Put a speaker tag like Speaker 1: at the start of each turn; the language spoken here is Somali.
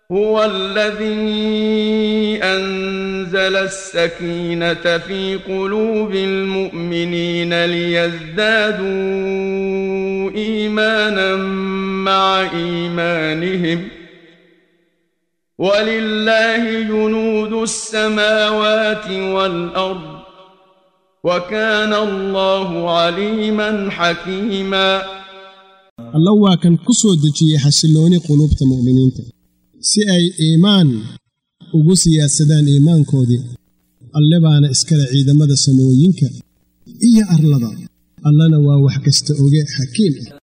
Speaker 1: هو الذي أنزل السكينة في قلوب المؤمنين ليزدادوا إيمانا مع إيمانهم ولله جنود السماوات والأرض وكان الله عليما حكيما
Speaker 2: alla waa kan ku soo dejiyey xasillooni quluubta mu'miniinta si ay iimaan ugu siyaadsadaan iimaankoodii alle baana iskale ciidamada samooyinka iyo arlada allana waa wax kasta oge xakiim ah